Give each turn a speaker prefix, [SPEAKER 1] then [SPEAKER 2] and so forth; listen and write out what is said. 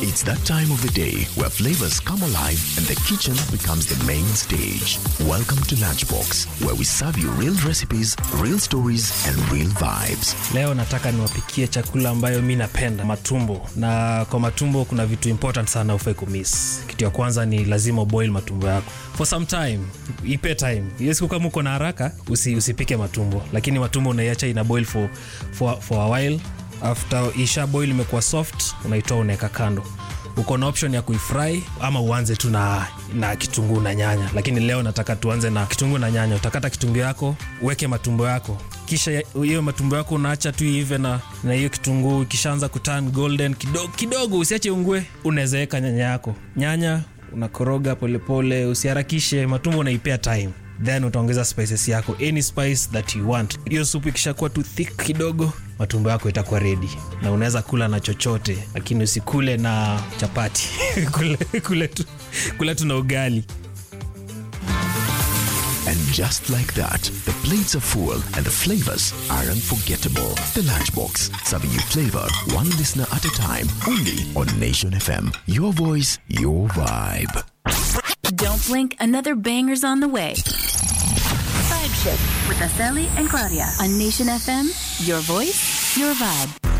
[SPEAKER 1] It's that time of the day where flavors come alive and the kitchen becomes the main stage. Welcome to Lunchbox, where we serve you real recipes, real stories, and real vibes.
[SPEAKER 2] Leo nataka niwapikie chakula ambayo mi napenda, matumbo. Na kwa matumbo kuna vitu important sana ufai kumiss. Kitu ya kwanza ni lazima boil matumbo yako for some time, ipe time. Hiyo siku kama uko na haraka usi, usipike matumbo, lakini matumbo unaiacha ina boil for, for, for a while. After isha boil imekuwa soft, unaitoa unaweka kando uko na option ya kuifry ama uanze tu na, na kitunguu na nyanya, lakini leo nataka tuanze na kitunguu na nyanya. Utakata kitunguu yako, uweke matumbo yako, kisha hiyo matumbo yako unaacha tu ive na na hiyo kitunguu ikishaanza kuturn golden kidogo kidogo, usiache ungue, unaweza weka nyanya yako. Nyanya unakoroga polepole, usiharakishe. Matumbo unaipea time then utaongeza spices yako any spice that you want. Hiyo supu ikishakuwa tu thick kidogo, matumbo yako itakuwa ready na unaweza kula na chochote, lakini usikule na chapati kule, kule, tu, kule tu na ugali.
[SPEAKER 1] And just like that, the plates are full and the flavors are unforgettable. The Lunchbox, serving you flavor one listener at a time, only on Nation FM. Your voice, your vibe.
[SPEAKER 3] Don't blink, another banger's on the way. Vibe Shift with Aseli and Claudia on Nation FM. Your voice, your vibe.